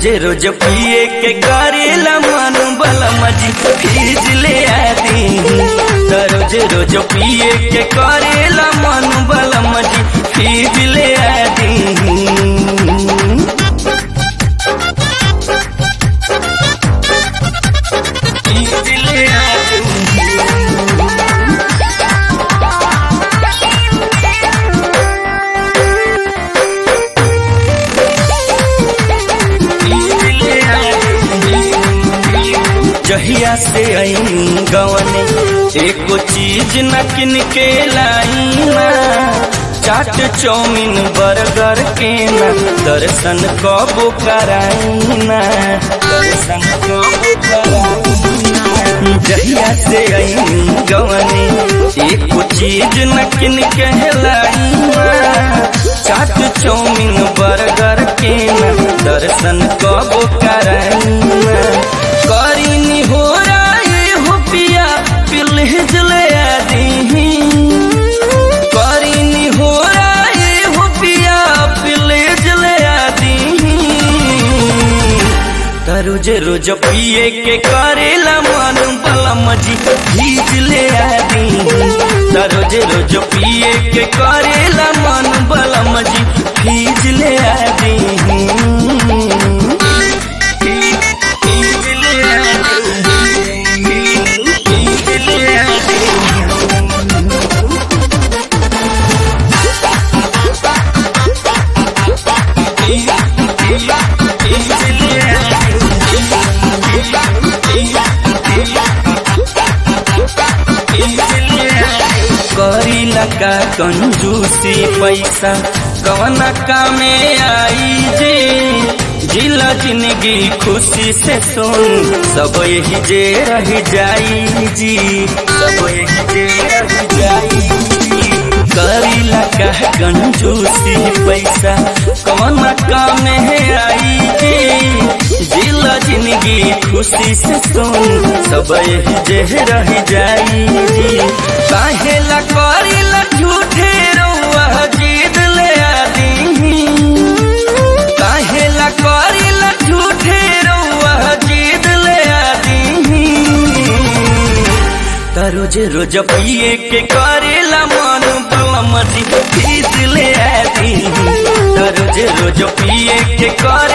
रोज रोज पिए के करेला मन बलम जी फीज ले आदी त रोज रोज पिए के करेला मन बलम जी फीज ले आदी फीज ले आदी जहिया से आई गवने एको चीज न किन के लाई ना चाट चौमिन बर्गर के ना दर्शन कबो कराई ना दर्शन कबो कराई ना। जहिया से आई गवने एको चीज न किन के लाई ना चाट चौमिन बर्गर के ना दर्शन कबो कराई ना करीनी हो राय हो पिया पिलहिज ले आदि करीनी हो राय हो पिया पिलहिज ले आदि त रोज रोज पिए के करेला मन बलम जी भीज ले आदि त रोज रोज पिए के करेला मन बलम जी भीज ले आदि करी लगा कंजूसी पैसा कवन कामे आई जे जिला जिंदगी खुशी से सुन सब यही जे रह जाई जी सब यही जे रह जाई जी। करी लगा कंजूसी पैसा कवन कामे आई जे जिला जिंदगी खुशी से सुन सब यही जे रह जाई जी काहेला करीला झूठे रउआ जीद ले आदी काहेला करीला झूठे रउआ जीद ले आदी त रोज रोज पिए के करेला मन बलम जी फीस ले आदी त रोज रोज पिए के कर